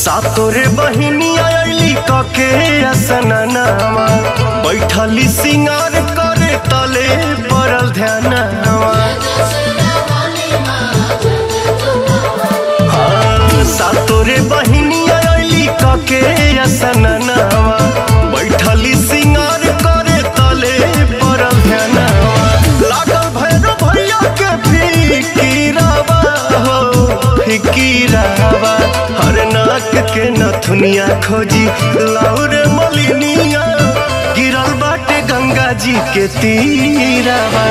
सातोरे बहिनी आयली कके असननावा बैठली सिंगार करे तले पड़ल ध्यानवा हाँ, सातोरे बहिनी आयली कके असननावा बैठली सिंगार करे तले पड़ल ध्यानवा लागल भैरव भैया के फिकीरावा हो फिकीरावा हर नाक के नथुनिया खोजी लाउरे मलिनिया गिरल बाटे गंगा जी के तीरावा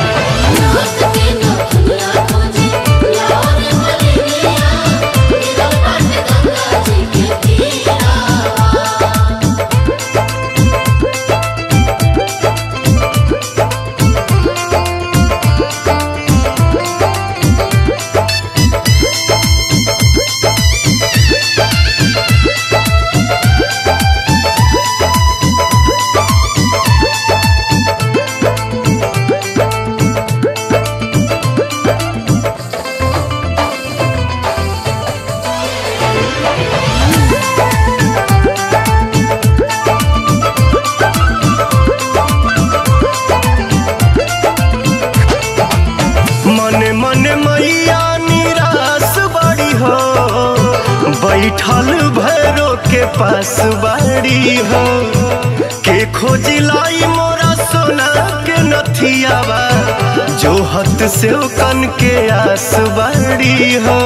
मने मने मैया निराश बड़ी हो बैठल भैरो के पास बाड़ी हो के खोजिलाई मोरा सोना के नथियावा जो हत से कन के आस बाड़ी हो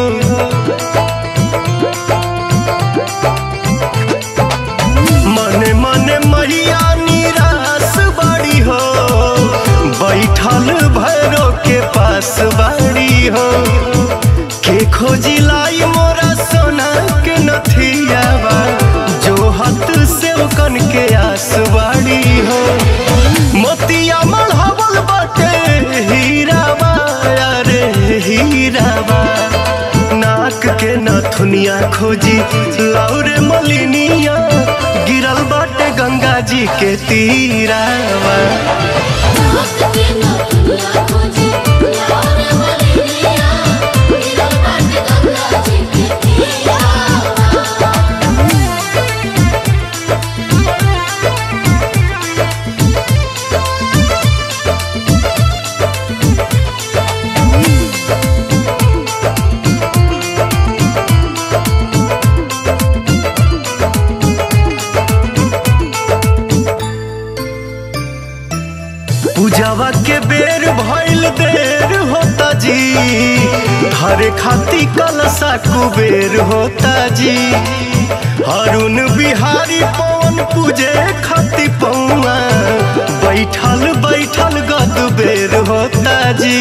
मने मने मैया निराश बड़ी हो बैठल भैरो के पास बाड़ी हो के खोजी लाई मोरा सोना के नथियावा जो हत से कन के आस बाड़ी हो मोतिया मढ़ावल बाटे हीरावा अरे हीरावा नाक के नथुनिया खोजी लाउरे मलिनिया गिरल बाटे गंगा जी के तीरावा पूजावा के बेर भइल देर होता जी हरे खाती कलसा कुबेर होता जी हरुण बिहारी पवन पूजे खाती पौआ बैठल बैठल गद बेर होता जी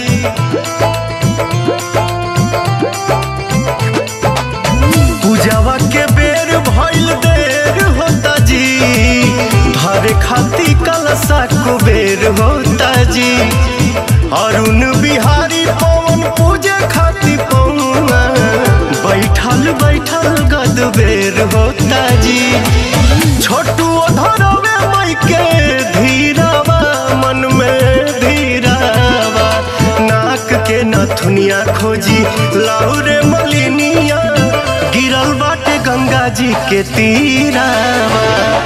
पूजावा के बेर भइल देर होता जी धरे खाती कलसा कुबेर होता जी अरुण बिहारी पवन पूजे खाती पौआ बैठल बैठल गद बेर होता जी छोटू धरवे मई के धीरावा मन में धीरावा नाक के नथुनिया खोजी लाउरे मलिनिया गिरल बाटे गंगा जी के तीरावा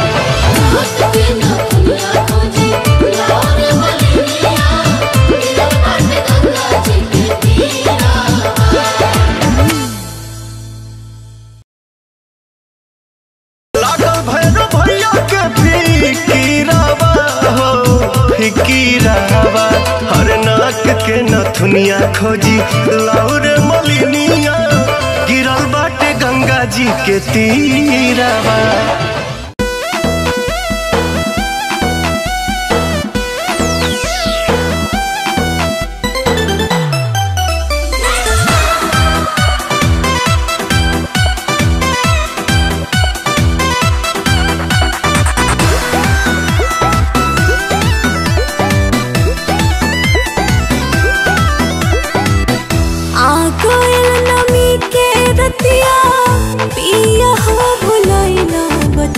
लागल भैरव भैया के फिकीरावा हो फिकीरावा हर नाक के नथुनिया खोजी लाउरे मलिनिया गिरल बाटे गंगा जी के तीरावा आ गइल नमी के रतिया पिया हो भुलैला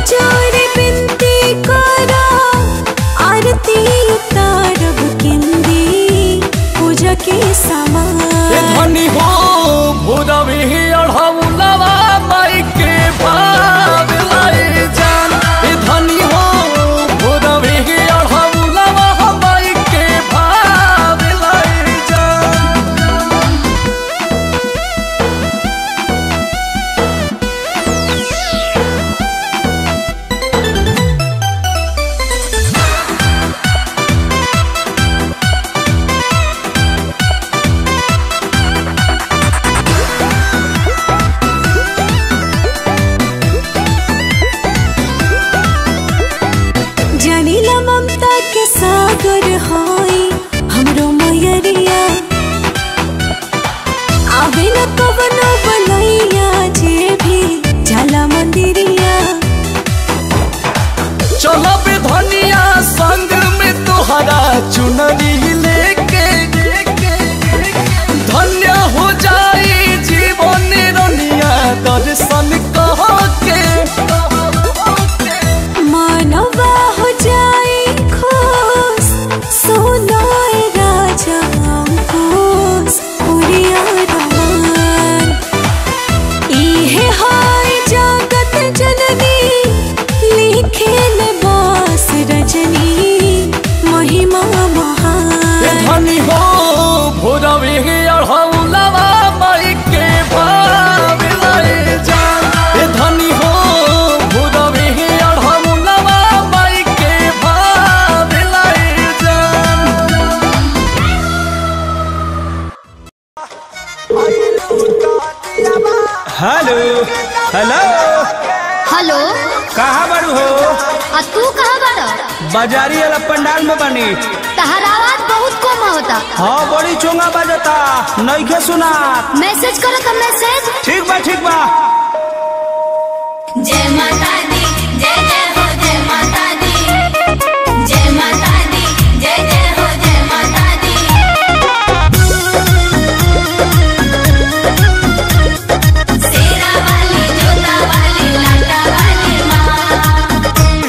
जोर बिनती करा आरती उतारब किंदी पूजा के ए सामान धनी हो भूरवी अढ़ौलवा माई के भाव लाई जान ए धनी हो भूरवी अढ़ौलवा माई के भाव लाई जान जानिला ममता के सागर हाई हमरो मयरिया आवे न कवनो बनैया जे भी जाला मंदिरिया चलो बे धनिया संग में तोहरा चुनरी लेके धन्य हो जाई जीवन रनिया दर्शन कह के मानवा हो जाए खुश सोनाए राजा अंकुश उड़िया रमान इहे हाय जगत जननी लिखे न बास रजनी महिमा ए महान धनी हो भोरवे अढ़ौलवा माई के भाव लाई जान ए धनी हो भोरवे अढ़ौलवा माई के भाव लाई जान हेलो हेलो हेलो कहाँ बारू हो आ तू कहाँ बाड़ा बाजारी वाला पंडाल में बनी तहर आवाज बहुत कम होता हाँ बड़ी चोंगा बजता नइखे सुना मैसेज करो तो मैसेज ठीक बा ठीक बा जय माता दी जय जय हो जय माता दी जय माता दी जय जय हो जय माता दी शेरा वाली जोता वाली लाटा वाली माँ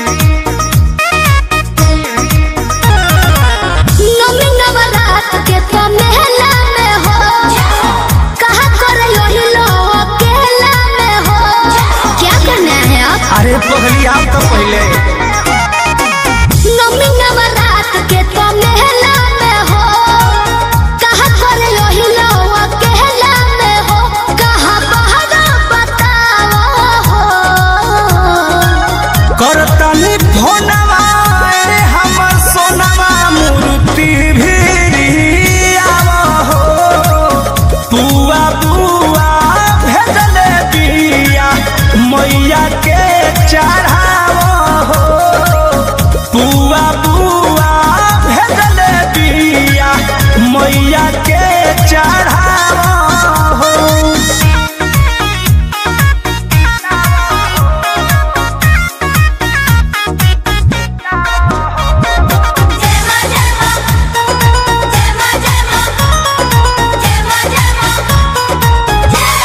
नवमी नवरात के तो मेला में हो कहा करे यही लो अकेला में हो क्या करना है आप अरे पहली आप तो पहले नवमी नवरात के तो मेला में हो कहा करे यही लो अकेला में हो कहा बहरा बताओ हो करतनी फोनवा रे हमर सोनवा मूर्ति भी आवा हो बुआ बुआ भेजले बिया मैया के चढ़ावा हो बुआ बुआ भेजले बिया मैया के चढ़ावा हो जय माँ जय माँ जय माँ जय माँ जय माँ जय माँ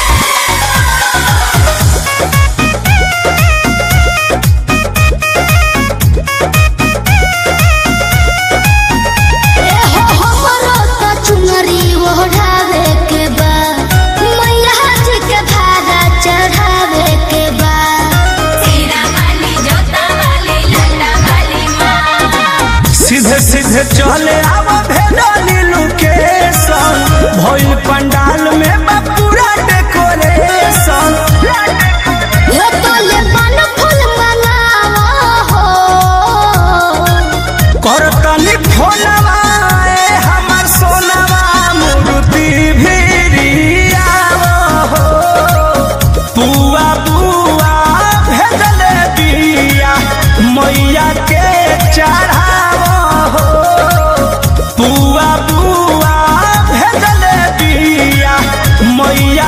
हमरो तो चुनरी ओढ़ावे के बा मैया जी के भाड़ा चढ़ावे के बा शेरा वाली जोता वाली लाटा वाली माँ सीधे सीधे चले आव भेडाली लोकेशन भइल पंडाल में बा पूरा डेकोरेशन हे तो ले पान फूल मंगावा हो करतनी फोनवा ए हमर सोनवा मूर्ति भिरियाव हो बुआ बुआ भेजले बिया मैया के चढ़ाव हो बुआ बुआ भेजले बिया मैया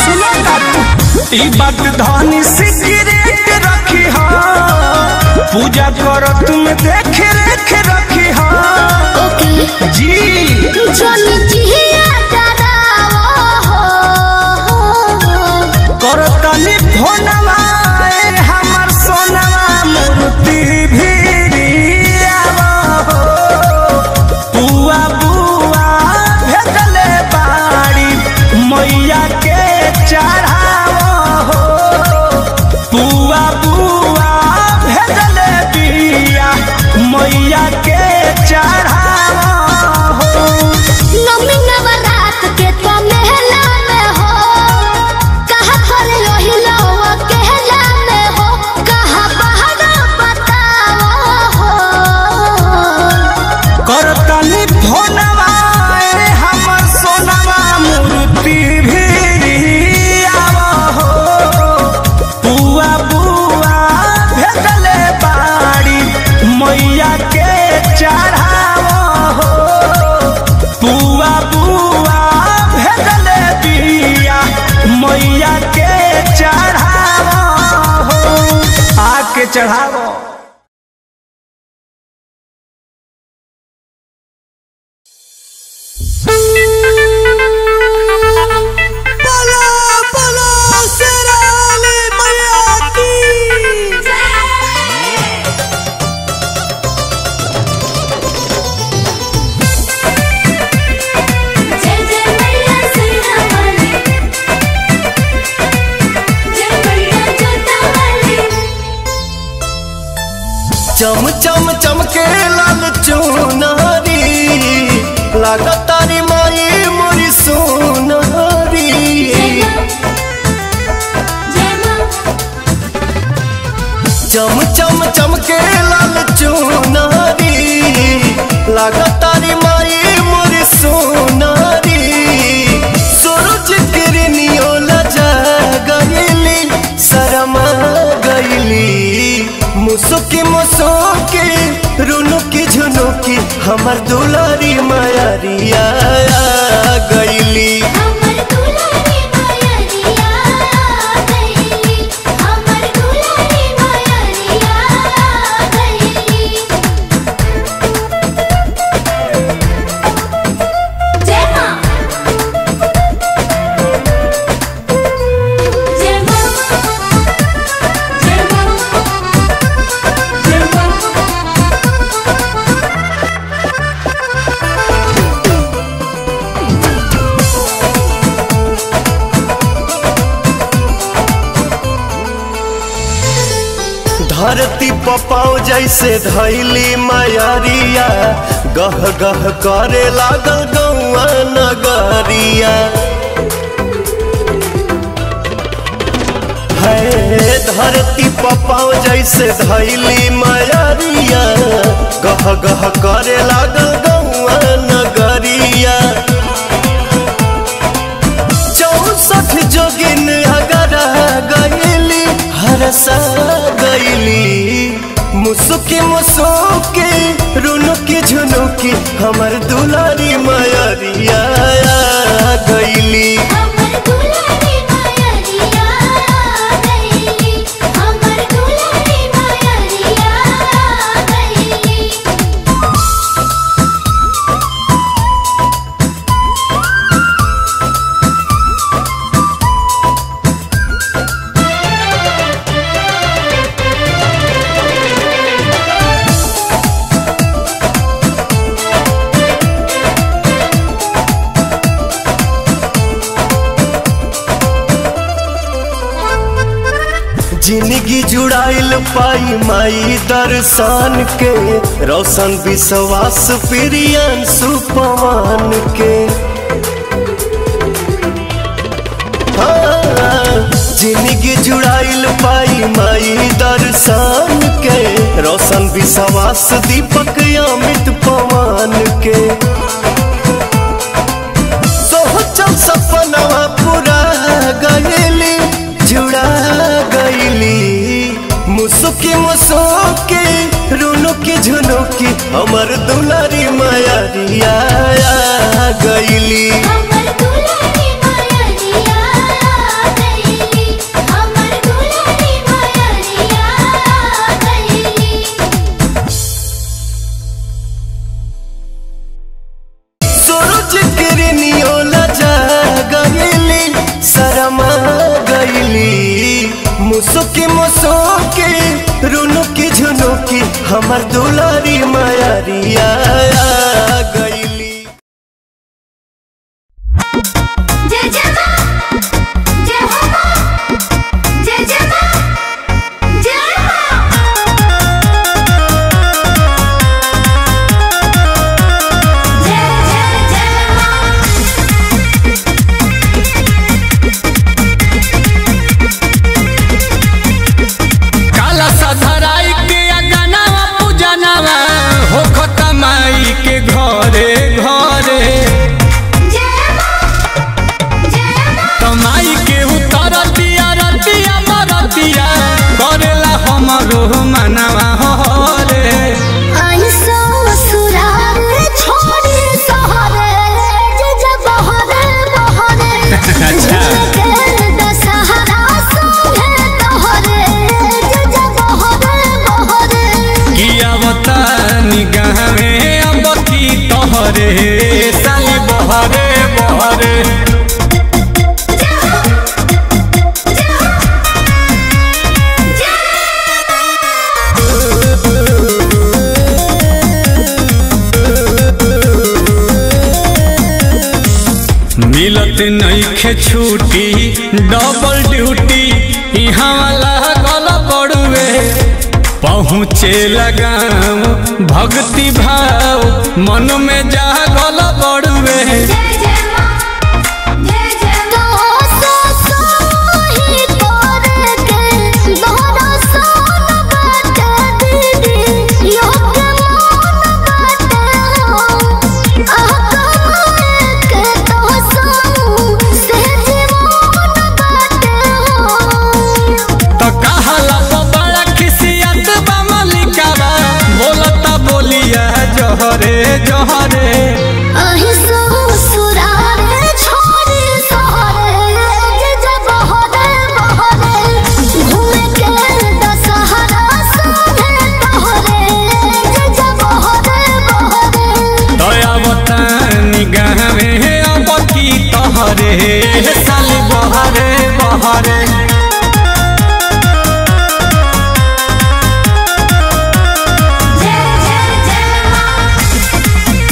सुनो तारू ई बात धनी सिगरेट रखी हा पूजा करत में देख रेख रखी हा ओके जी जोनी जिया डरावो हो करतनी फोनवा ए हमर सोनवा मूर्ति भिरियावा हो बुआ बुआ भेजले बाड़ी मैया के चढ़ावा हो बुआ बुआ भेजले बिया मैया के चढ़ावा हो नमी नवरात के तो मेला में हो कहा कर लोहिलो अकेला में हो कहा बहरा बताओ हो करतनी फोनवा ए हमर सोनवा मूर्ति भिरियावा हो बुआ बुआ भेजले बाड़ी मैया के चढ़ावा हो बुआ बुआ भेजले बिया मैया के चढ़ावा हो आके चढ़ावा जय जय मैया सैया वाली जय मैया जोता वाली चम चम चमके लाल चुनारी लागतारी माई मोरी सोनारी जय मां चम चम चमके लाल चुनारी लागतारी माई मोरी सोनारी सूरज किरनियो लजा गईली शरमा गईली मुसुकी मुसुकी रुनुकी झुनुकी हमर दुलारी मायारिया गईली हमर दुलारी माया रिया गईली हमर दुलारी माया रिया गईली जय मां जय मां जय मां जय मां धरती पपाओ जैसे धैली मायारिया गह गह करे लागल गौआ नगरिया है धरती पपाओ जैसे धैली मायारिया गह गह करे लागल गौआ नगरिया चौसठ जोगिन अगर गईली हरसा गईली मुसुकी मुसुकी रुनुकी झुनुकी हमर दुलारी मायरिया गईली हमर दुलारी माया रिया गईली हमर दुलारी माया रिया गईली जिंदगी जुड़ाइल पाई माई दर्शन के रोशन विश्वास प्रियन सुपवान के हाँ, जिंदगी जुड़ाइल पाई माई दर्शन के रोशन विश्वास दीपक अमित पवन के सोचल सपनवा पूरा गईली जुड़ा गईली मुसुकी मुसुकी रुनुकी झुनुकी हमर दुलारी मायारिया गईली हमर दुलारी माया रिया मुसुकी मुसुकी रुनुकी झुनुकी हमर दुलारी मायारिया गईली जय जय मां जय हो मां जय जय मां जय मां जय जय जय मां काला सधराई के अगनावा पूजनावा हो खतमाई के घरे घरे जय मां जय मां कमाई के उतर दिया रतिया मरतिया करेला हमरो मनावा हो रे आई ससुराल छोड़ी सहरे जे जे बहरे बहरे अच्छा। झुमके दशहरा संगे तोहरे जे जे बहरे बहरे किया बता निगाह में अब की तोहरे साली बहरे बहरे मिलत नईखे छुट्टी डबल ड्यूटी यहाँ वाला गल बड़ुए पहुँचे लगाम भक्ति भाव मन में जा गल बड़ुए जय जय मां जय जय तो ससुही तोरे के दोहरा सोन बाटे दीदी योग मन बाटे हो आका के तो सऊ से जीवन बाटे हो तो कहला तो बड़ा खिसियत बा मलिकावा बोलता बोलिया जहरे जहरे अहि ससुरारे छोड़ी सहरे जे जे बहरे बहरे घूमे के दशहरा संगे तोहरे जे जे बहरे बहरे दया बता निगाह में अब की तोहरे साली बहरे बहरे जय जय जय मां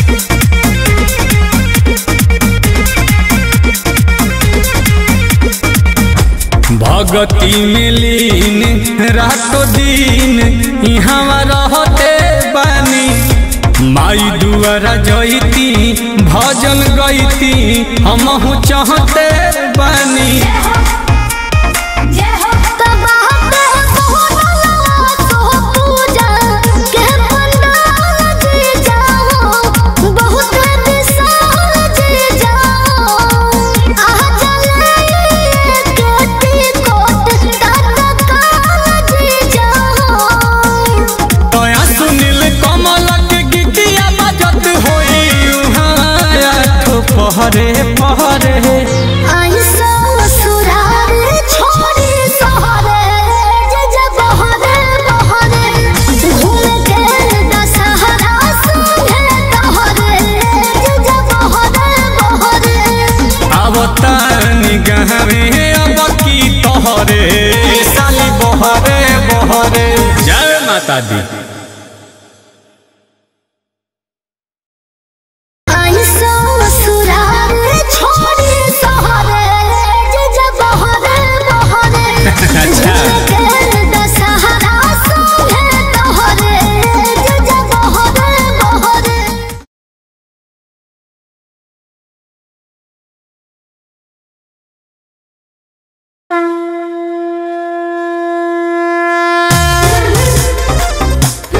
भगती में लीन रातो दिन यहाँ रहते बानी माई दुआरा जईती भजन गईती हमहू चाहते बानी जय हो तबाहते मोहनला तो पूजा के पंडाल जी जाओ बहुत विशाल जी जाओ आ चले केटी कोट तक काल जी जाओ तया सुनील कमल के गीतिया बजत होई उहाँ आठो पहरे पहरे आई ससुराल छोड़ी सहरे जे जे बहरे बहरे घूम के दशहरा संगे तोहरे जे जे बहरे बहरे आवता निगाह में अब की तोहरे साली बहरे बहरे जय माता दी आई ससुराल छोड़ी सहरे जे जे बहरे बहरे अच्छा। घूम के दशहरा संगे तोहरे जे जे बहरे बहरे जय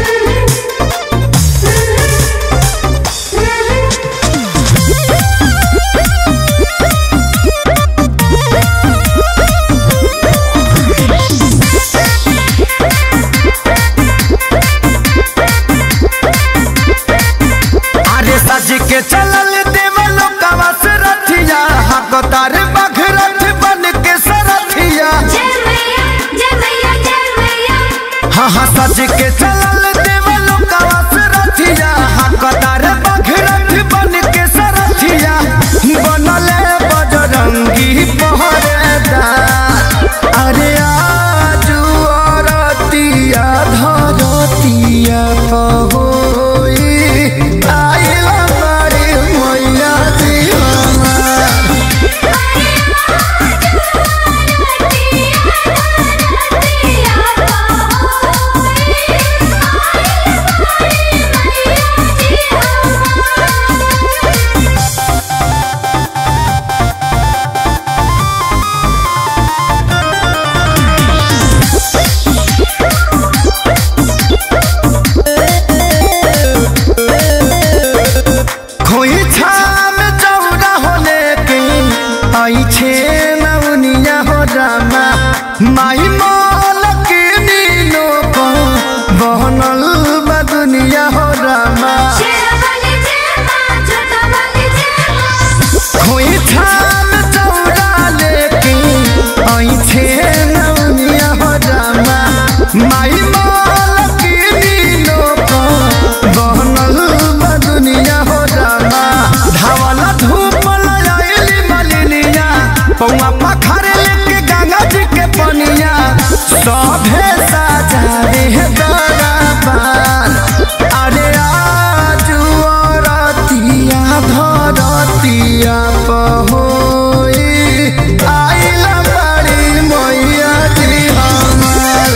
दुआरिया पहोई आइला बड़ी मैया जी हमार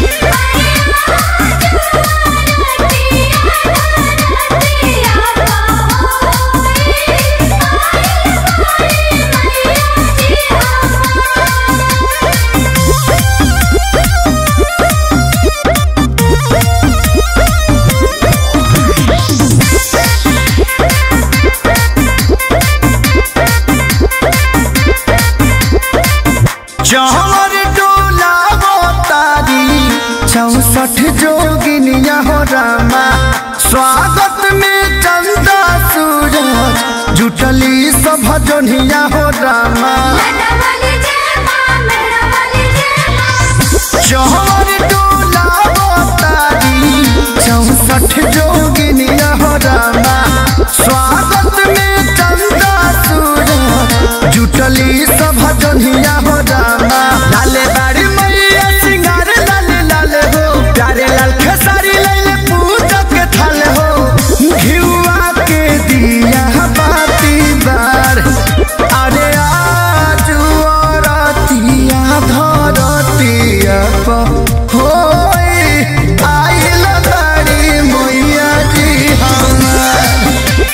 जहर डोला तारी चौसठ जोगिनिया हो रामा स्वागत में चंदा सूरज जुटली सब जोनिया हो रामा जहर डोला तारी चौसठ जोगिनिया हो रामा स्वागत में चंदा सूरज जुटली सब जोनिया हो रामा लाले बाड़ी मैया सिंगार लाले लाले हो प्यारे लाल खेसारी लाले पूजा के थाले हो घिउआ के दिया बाती बार अरे आज रतिया धरतिया प होई आइल बाड़ी मैया जी हमार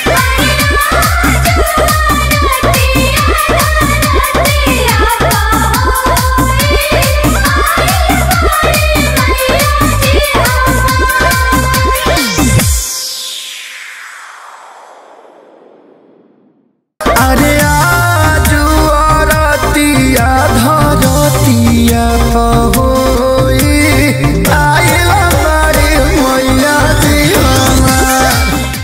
अरे आज रतिया धरतिया होई आइल बाड़ी मैया जी हमार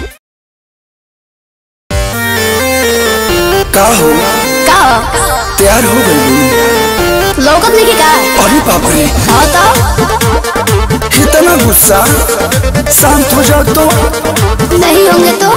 का हो का तैयार हो गई लौकत नहीं का अरे बाप रे हाँ तो इतना गुस्सा शांत हो जाओ तो नहीं होंगे तो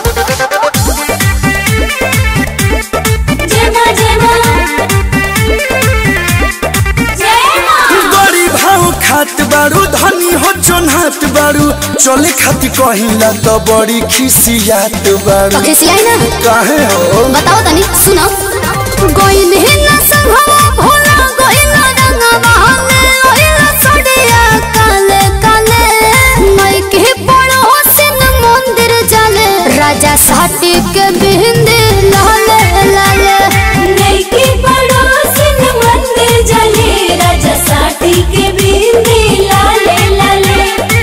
बड़ी भाव खात बारू धनी हो जोनहात बारू चले खाती कहिला तो बड़ी खिसियात बारू तो खिसियाई ना काहे हो बताओ तनी सुनो गोइल ही ना संघवा भोला गोइल रंगवा हमें ओइल सड़िया काले काले मई के पड़ो सिन मंदिर जाले राजा साटी के बिंदे लाले लाले नैकी पड़ोसिन मंदिर जले राजा साठी के बिंदी लाले लाले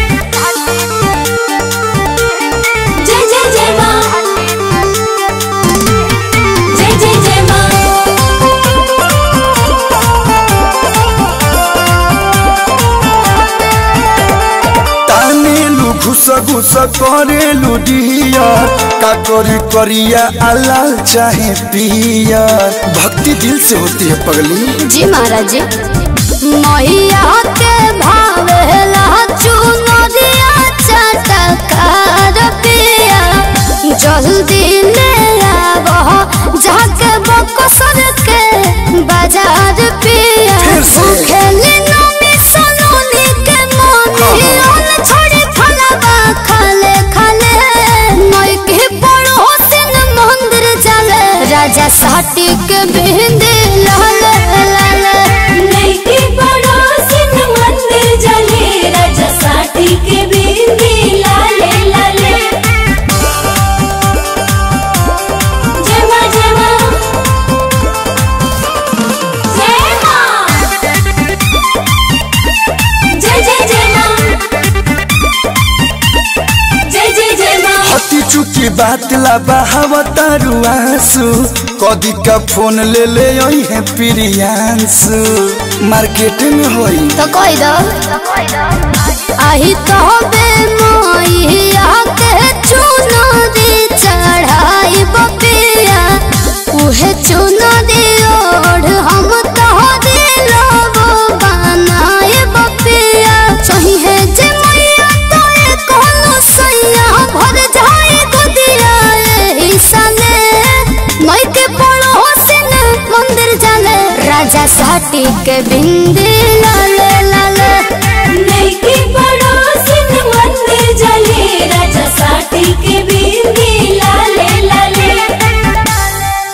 जय जय जय माँ जय जय जय माँ तानेलु घुस घुस करेलु डिया का करी करिया अलाल चाहे पिया भक्ति दिल से होती है पगली जी महाराज जी मैया के भावेला चुनरिया चटकार पिया जल्दी ले आवह जाके बकसर के बाजार पिया फिर से? खेली नमी सनोनी के मोनी ओन छोड़ी फलवा खाले खाले नई के पड़ोसिन मंदिर जाले राजा साटी के बिंदी लाले लाले नैकी पड़ोसिन मंदिर जले राजा साठी के बिंदी लाले लाले जय माँ जय माँ जय माँ जय जय जय माँ जय जय जय माँ हती चुकी बात ला बहाव तारू आंसू कदी का फोन ले ले आई है प्रियांशु मार्केट में होई तो कोई दो आही तो बे मोइया के चुनो दी चढ़ाई बपिया उहे चुनो दी ओढ़ हम तो दिलो बनाए बपिया सही है जे मैया तो ए कोनो सैया भर जाए गोदिया एही सने मई के पड़ोसिन मंदिर जाले राजा साटी के बिंदी लाले लाले नैकी पड़ोसिन मंदिर जले राजा साठी के बिंदी लाले लाले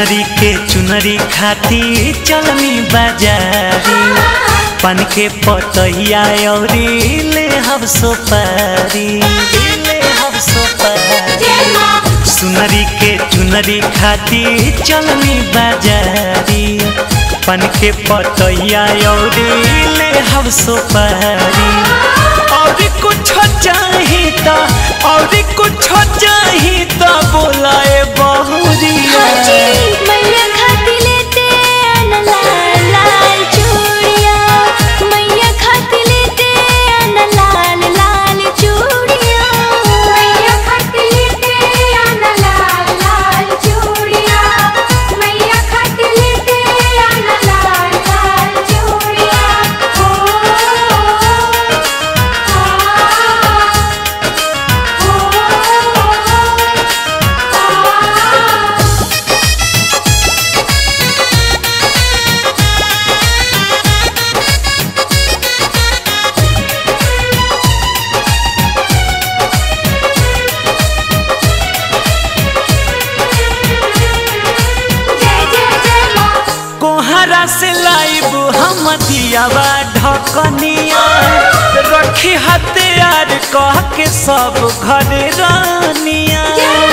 सुनरी के चुनरी खाती चलनी बाजारी पान के पतैया औरी ले हम सोपारी ले हम सोपारी सुनरी के चुनरी खाती चलनी बाजारी पन के पतैया औरी ले हम सोपारी और कुछ चाही ता और कुछ चाही ता बोलाए बहुरिया मैया खाती लेते आना लाल लाल चूड़िया मैया खाती लेते आना लाल लाल चूड़िया मैया खाती लेते आना लाल लाल चूड़िया मैया खाती लेते आना लाल लाल चूड़िया जय जय जय माँ कोहरा से लाइब हम दियावा ढकनिया रखी हथियार कह के सब घर रानिया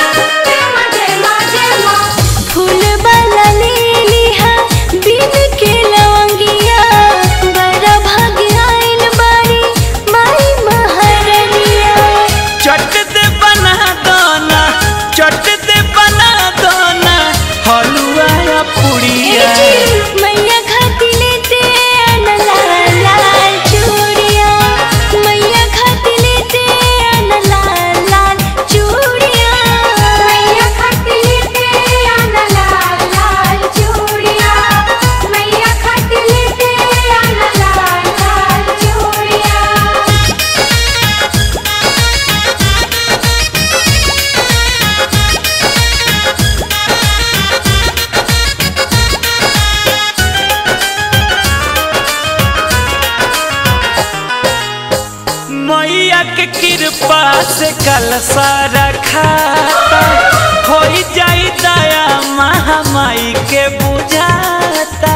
फूल वाला ले लिहा बिन के लवंगिया बड़ा भाग आइल बारी माई महारनिया चट दे बना दाना चट दे बना दाना हलुआ या पुड़िया मैया खाती लेते आना लाल लाल चूड़िया मैया खाती लेते आना लाल लाल चूड़िया मैया खाती लेते आना लाल लाल चूड़िया मैया खाती लेते आना लाल लाल चूड़िया मैया के कृपा से कल सारा खाता हो जाई दया महामाई के बुझाता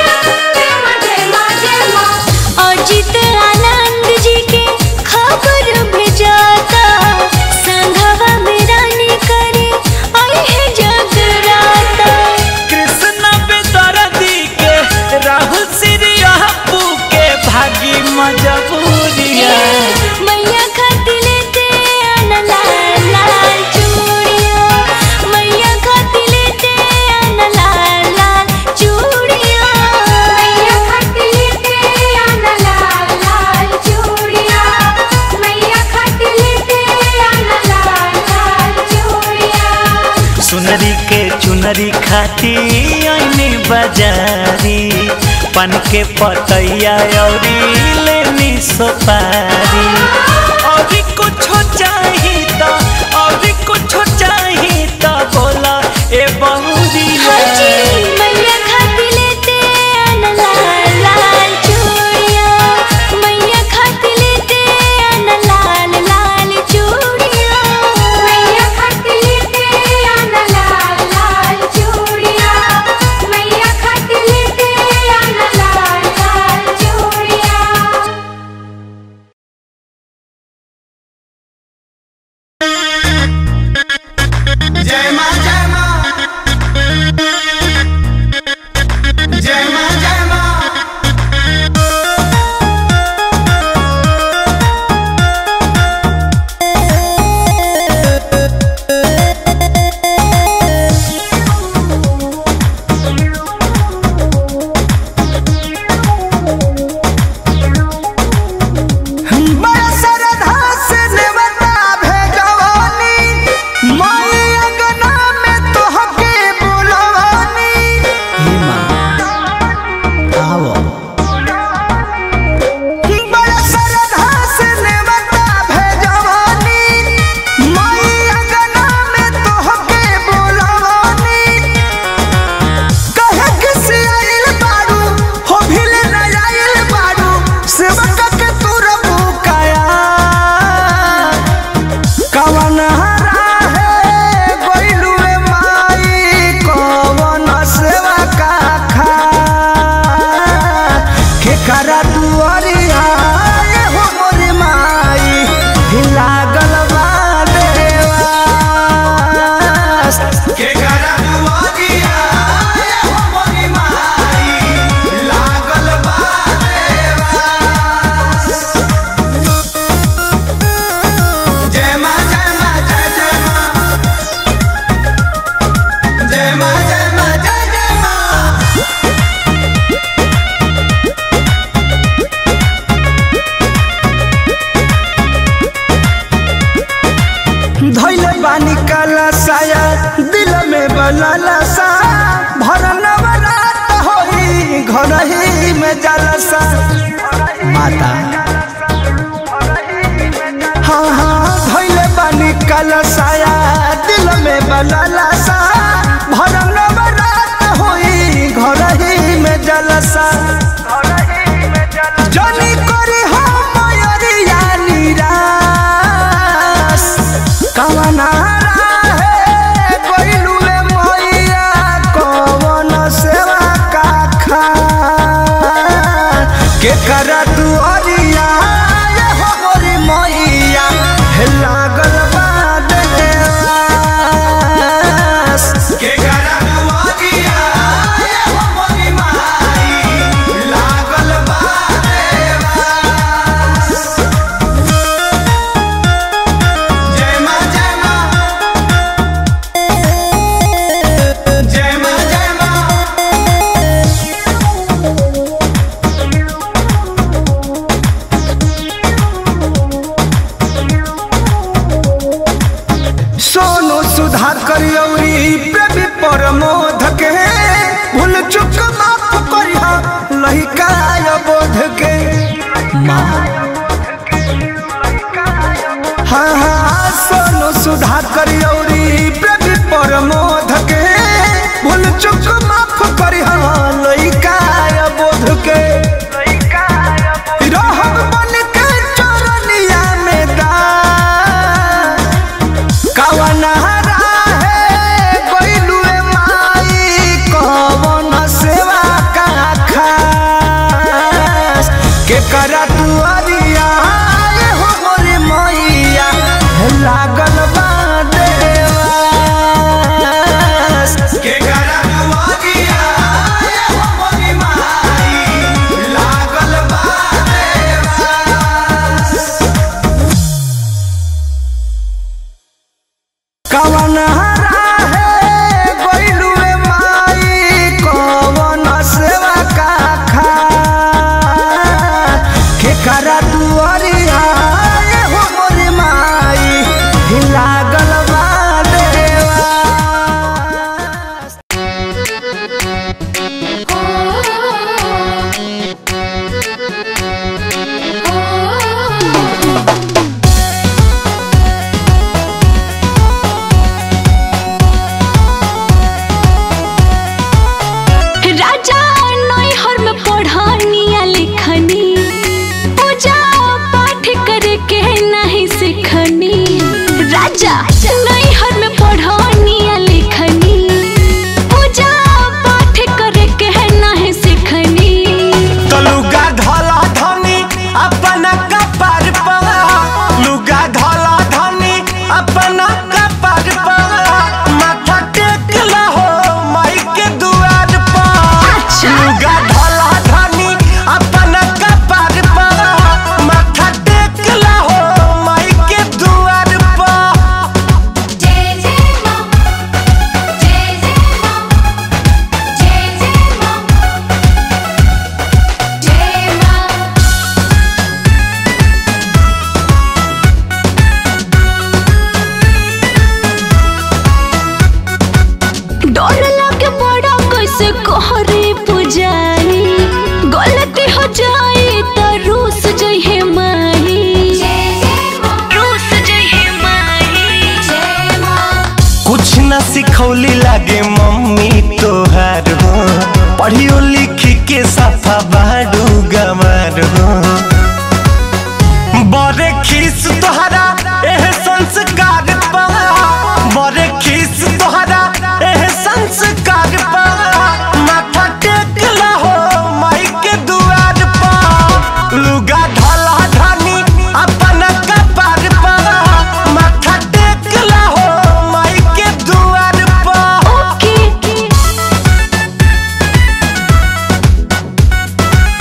अजित आनंद जी के खबर भेजाता संघवा में रानी करे आई है जगराता कृष्ण बेदर्दी के राहुल श्री अपू के भागी मजबूरिया मैया खाती लेते आना लाल लाल चूड़िया मैया खाती लेते आना लाल लाल चूड़िया मैया खाती लेते आना लाल लाल चूड़िया मैया खाती लेते आना लाल लाल चूड़िया सुनरी के चुनरी खाती आईने बाजारी पन के पतैया औरी लेनी सोपारी और कुछ चाहिए तो और कुछ चाहिए तो बोला ए बहुरिया घर ही में जलसा माता हाँ हाँ धैले बानी कलसाया दिल में बललसा भरम नवरात होई घर ही में जलसा जनी करी हो मयरिया निराश कवना राहे गइलुए मैया कवन सेवा का खा के करा तू अरिया ये हो गोरी मैया हे लागल बा देवास के करा तू अरिया ये हो गोरी माई लागल बा देवास जय मां जय मां जय मां जय मां सोनू सुधार करियौरी प्रेमी परमोध के भूल चुक माफ करिहा लहिकाय बोध के माँ हाँ हाँ सोनू सुधार करियौरी प्रेमी परमोध के भूल चुक माफ करिहा लहिकाय बोध के रहब बन के चरनिया में दास कवना राहे गइलुए माई कवन सेवा का खास के करा तू अरिया ये हो मोरे मैया लागल बा देवास के करा तू अरिया ये हो मोरे माई लागल बा देवास कवन राहे गइलुए माई कवन सेवा का खा के करा दुआरिया ये हो मोरे माई ही लागल बा देवास राजा नैहर में पढ़निया लिखनी पूजा पाठ करे के नहीं सिखनी राजा नैहर में पढ़निया लिखनी पूजा पाठ करे के नहीं सिखनी लुगा धला धनी अपना कपार पर लुगा धला धनी अपना कपार पर माथा टेक हो माई के दुआर पर लुगा धला धनी अपना कपार पर माथा टेक हो माई के दुआर पर जय जय मां जय जय मां जय जय मां जय मां डर लगे बड़ा कैसे कहरे पुजारी गलती हो जाए तो रूस जइहे माही जय जय मां रूस जइहे माही जय मां कुछ न सिखौली लागे मम्मी तोहार हो पढ़ियो लिखी के सफा बाडू गमार हो बड़े खीस तोहरा एह संस्कार पा बड़े खीस तोहरा एह संस्कार पा माथा टेक हो माई के दुआर पा लुगा ढला धनी अपना कपार पा माथा टेक हो माई के दुआर पा ओके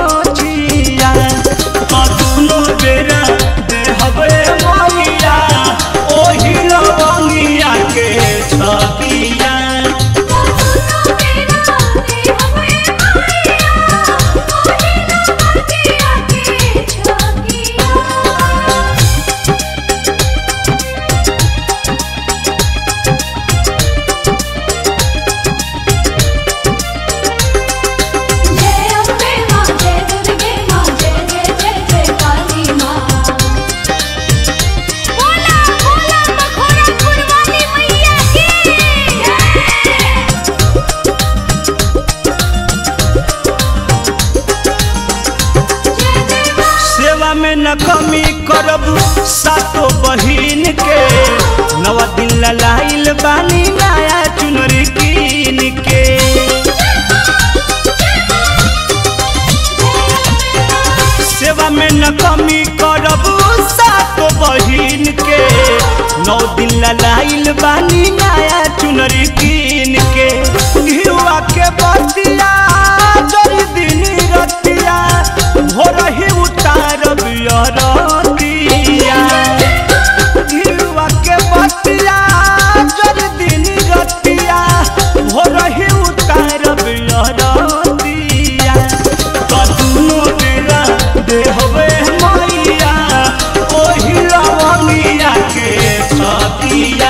गमचिया कतुनो बेरा देहबे मैया ओही लवंगिया के छकिया जय अम्बे मां जय दुर्गे मां जय जय जय जय काली मां बोला बोला मखोरापुर वाली मैया की जय सेवा में न कमी करब सातो बहिन के नवा दिन ललाइल बानी नया चुनरी कीन के सेवा में न कमी करब सातो बहिन के नौ दिन ललाइल बानी नया चुनरी कीन के घिउआ के बतिया जरी दिन रतिया भोर ही उतारब अरतिया घिउआ के बतिया जरी दिन रतिया भोर ही उतारब अरतिया कतनो बेरा देहबे मैया ओही लवंगिया के छतिया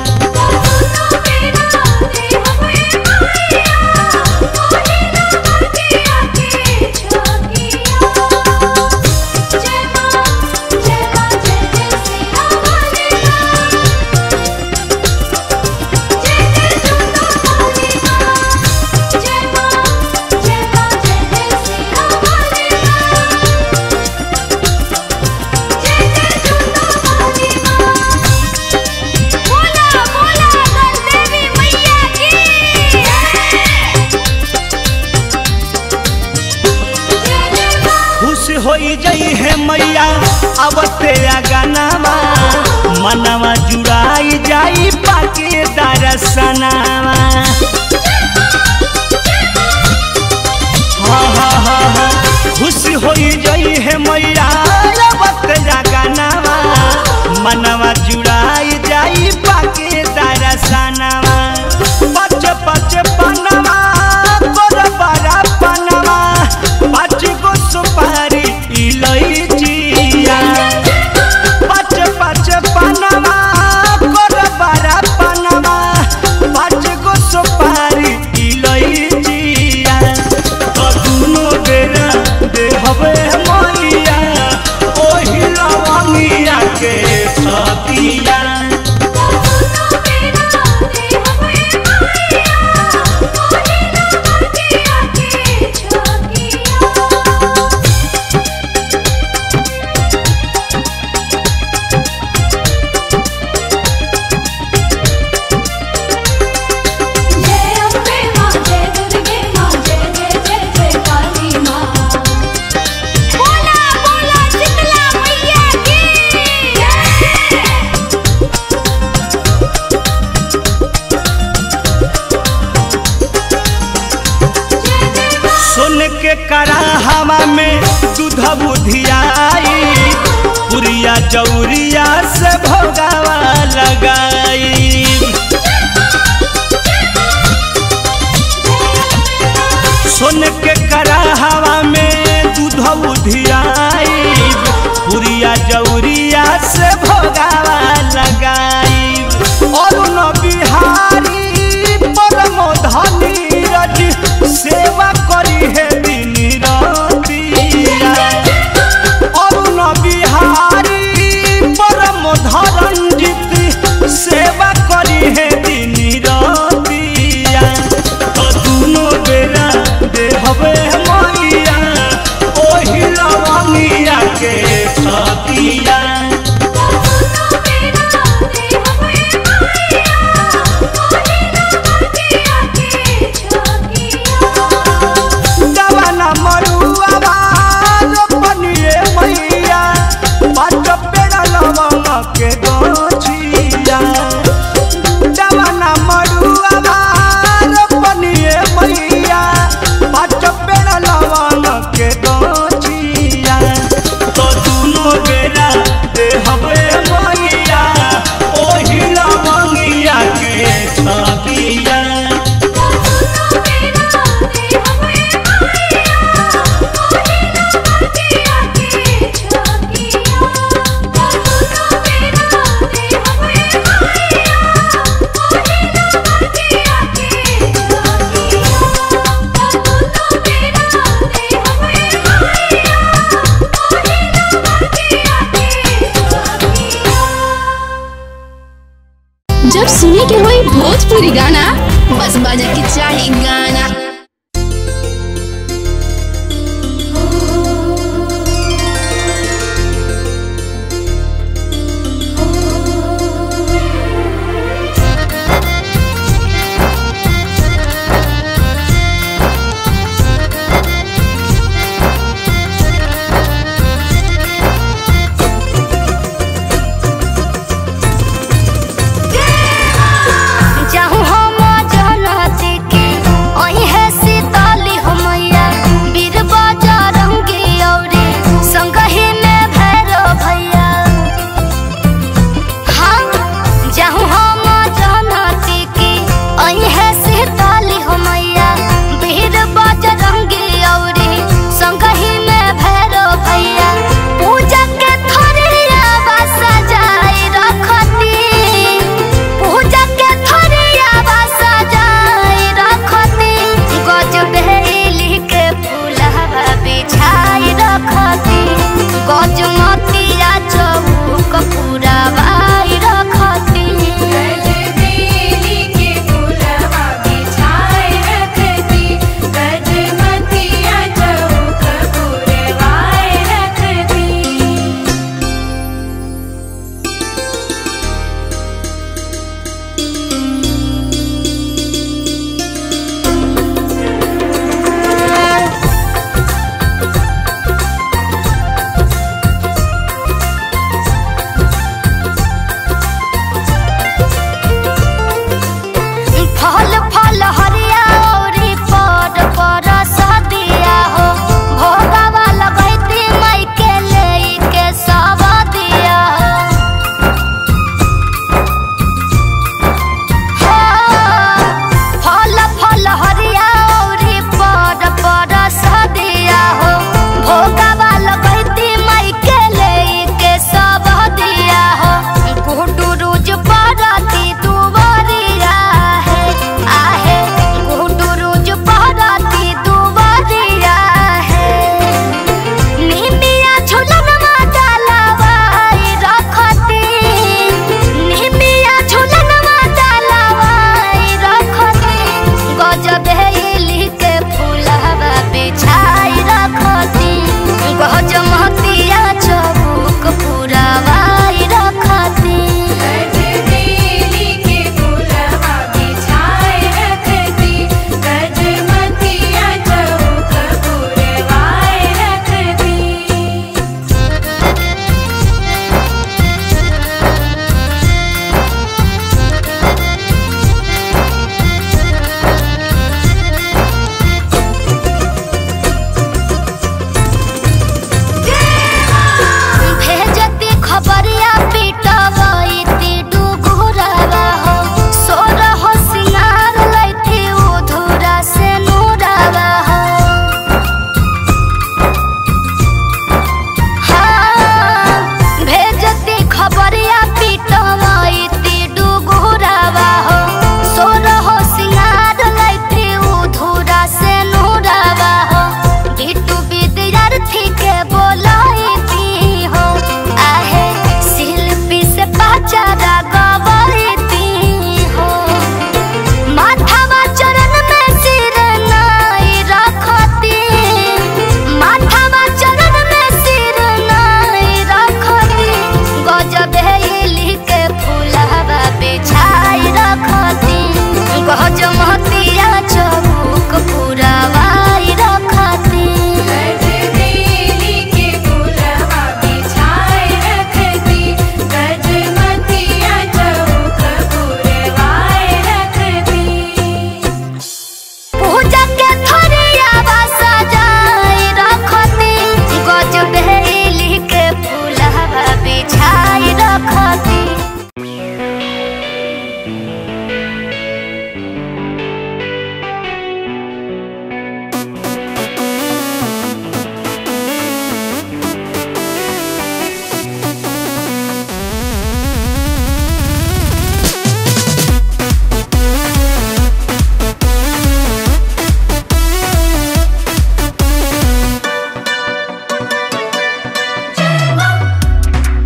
बोला बोला गणदेवी मैया की खुश होई जई है मैया अवते गानावा मनवा जुड़ाई जाई पाके दरसनावा हाँ हाँ हाँ हाँ खुश होई जई है मैया अवते गानावा मनवा जुड़ाई जाई पाके दरसनावा पच पच पनवा गोर बड़ा पनवा पाँच गो सुपारी इलैचिया पाँच पाँच पनवा गोर बड़ा पनवा पाँच गो सुपारी इलैचिया कतुनो बेरा देहबे मैया ओही लवंगिया के छतिया जय अम्बे मां जय दुर्गे मां जय जय जय जय काली मां बोला बोला शीतला मैया की जय सुन के कराहवा में दूध बुधियाई पुरिया चौरिया से भोगावा लगाई सुन के कराहवा में दूध बुधियाई पुरिया जौरिया से भोगावा लगाई और न बिहारी परम धनी रज सेवा करी है दिन रतिया अरुण बिहारी बेरा दे हवे मंगिया ओही लवंगिया के छबिया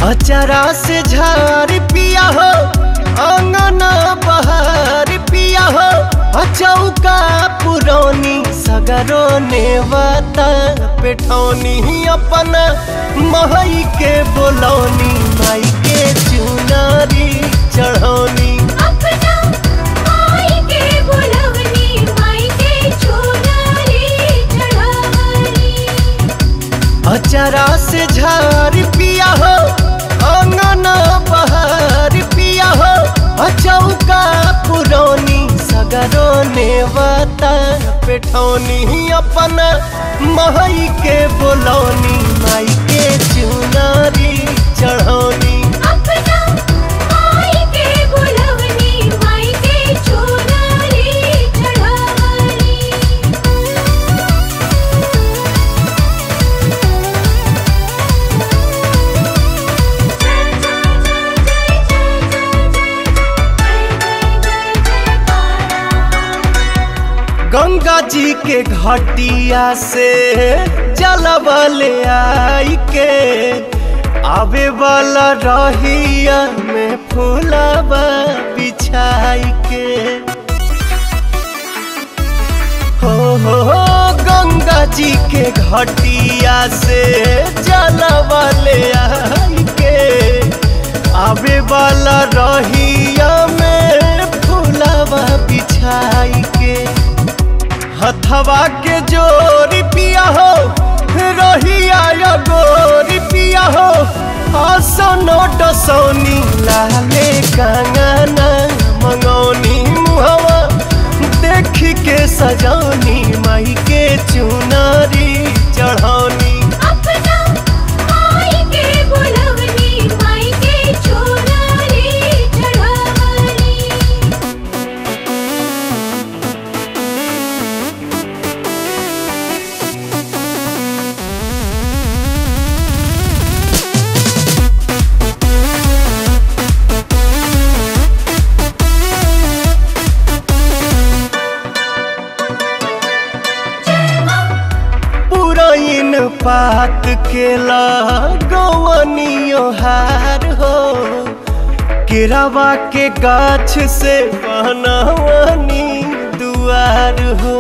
अचरा से झार पिया हो अंगना बहार पिया हो अचौका पुरौनी सगरो नेवता पेठौनी अपन महई के बोलौनी माई के चुनारी चढ़ौनी अपना माई के बुलवनी माई के चुनरी चढ़ावनी अचरा से झार पिया हो अंगना बहार पिया हो अचौका पुरौनी सगरो नेवता पेठौनी अपन महई के बोलौनी माई के चुनारी चढ़ौनी अपना माई के बुलवनी माई के चुनरी चढ़ावनी गंगा जी के घटिया से जलबले आई के आवे वाला रहिया में फूलबा बिछाई के हो हो हो गंगा जी के घटिया से जलबले आई के आवे वाला रहिया में फूलबा बिछाई के हथवा के जोरी पिया हो रहिया या गोरी पिया हो आसनो डसौनी लाले कंगना मंगौनी मुहवा देख के सजौनी माई के चुनारी चढ़ौनी अपना माई के बुलवनी माई के चुनरी चढ़ावनी पुरैन पात के गवनियो हार हो केरावा के गाछ से बनवनी दुआर हो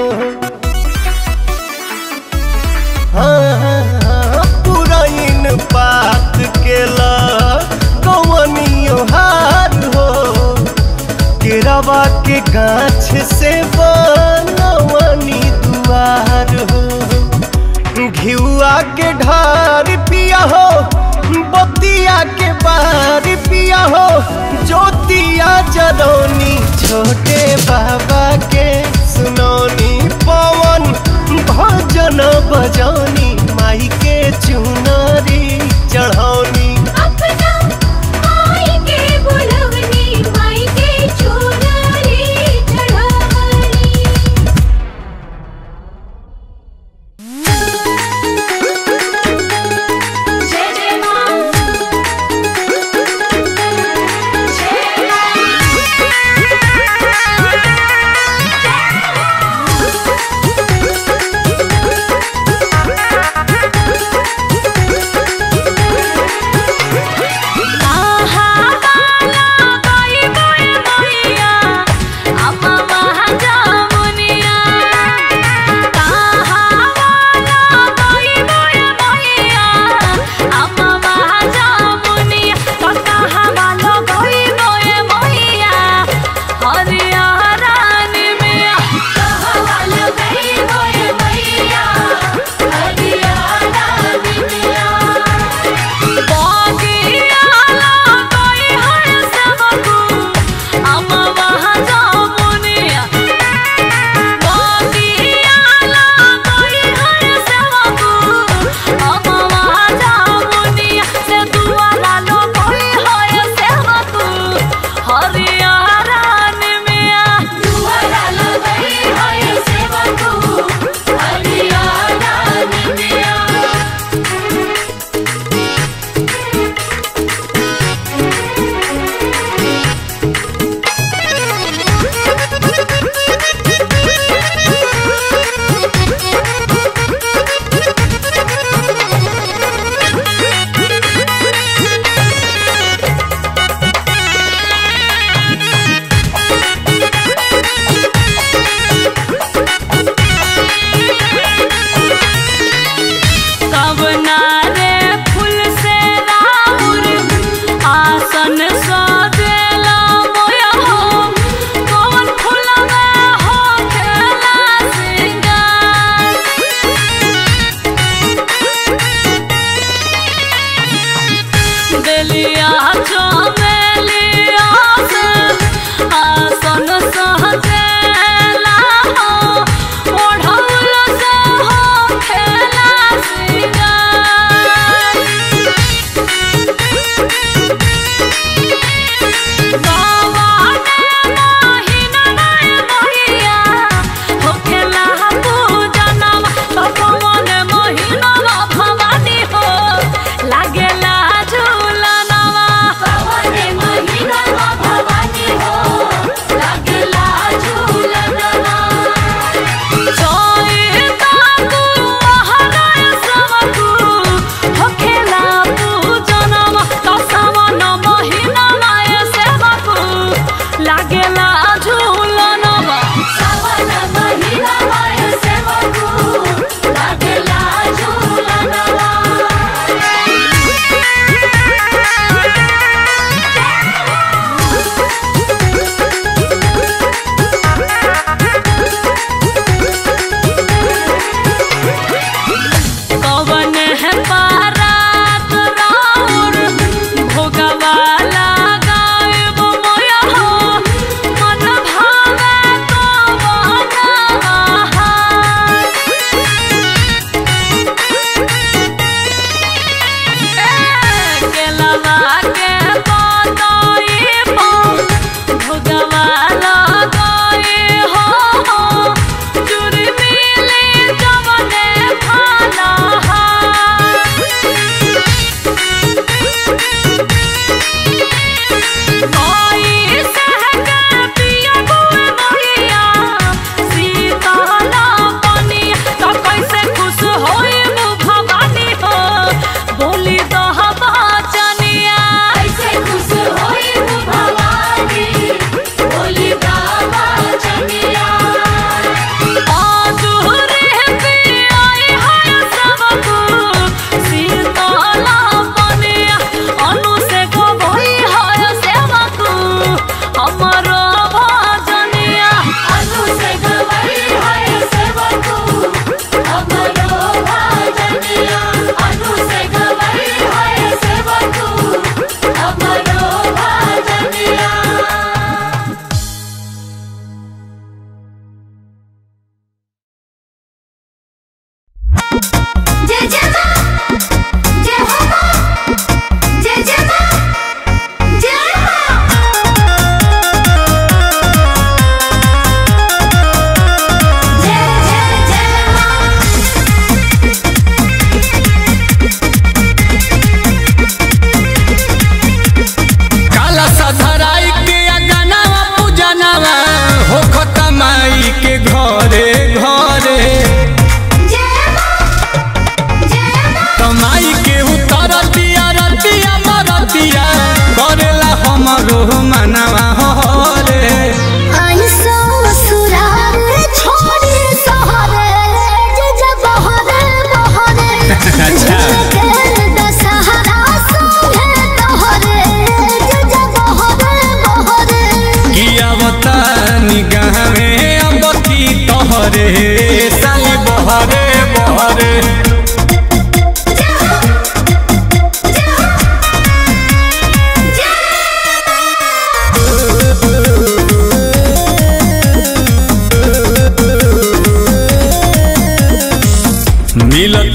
हाँ, पुरैन पात के गवनियो हार हो केरावा के गाछ से बनवनी दुआर हो घिउआ के ढार पिया हो बतिया के बार पिया हो ज्योतिया जरौनी छोटे बाबा के सुनौनी पवन भजन बजौनी माई के चुनरी चढ़ौनी अपना माई के बुलवनी माई के चुनरी चढ़ावनी जय जय मां जय मां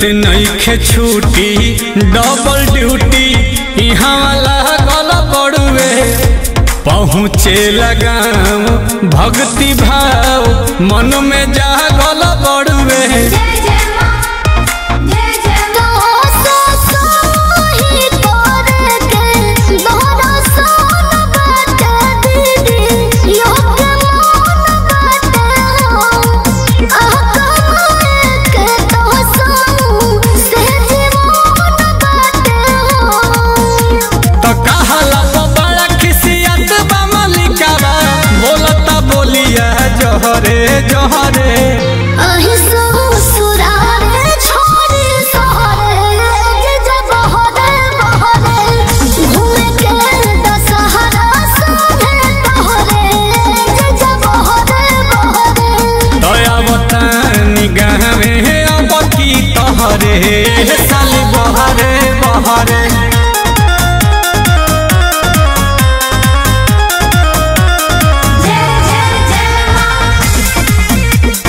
नईखे छूटी डबल ड्यूटी यहाँ वाला गल बड़ुए पहुँचे लगाम भक्ति भाव मन में जा गल बड़ुए जय जय मां जय जय मां तो कहाला तो बड़ा खिसियत बा मलिकावा बोलता बोलिया जहरे जहरे दया बतानी गावे अब की तहरे साली बहरे बहरे जय जय जय मां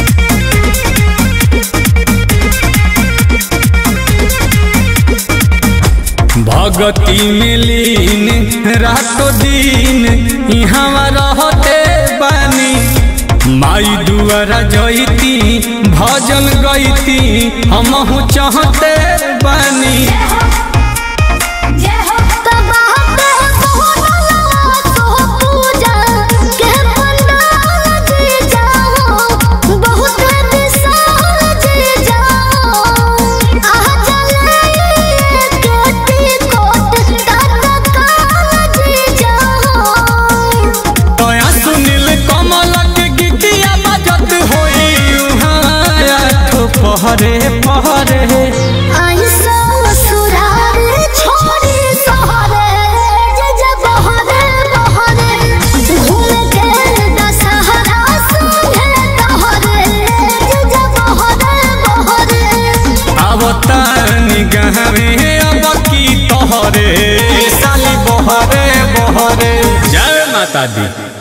भगती में लीन रातो दिन यहाँ रहते बानी माई दुआरा जईती भजन गईती हमहू चाहते बानी जय हो तया सुनील कमल के गीतिया बजत होई उहाँ आठ पहरे पहरे आवतानी गावे अब की तोहरे साली बहरे बहरे जय माता दी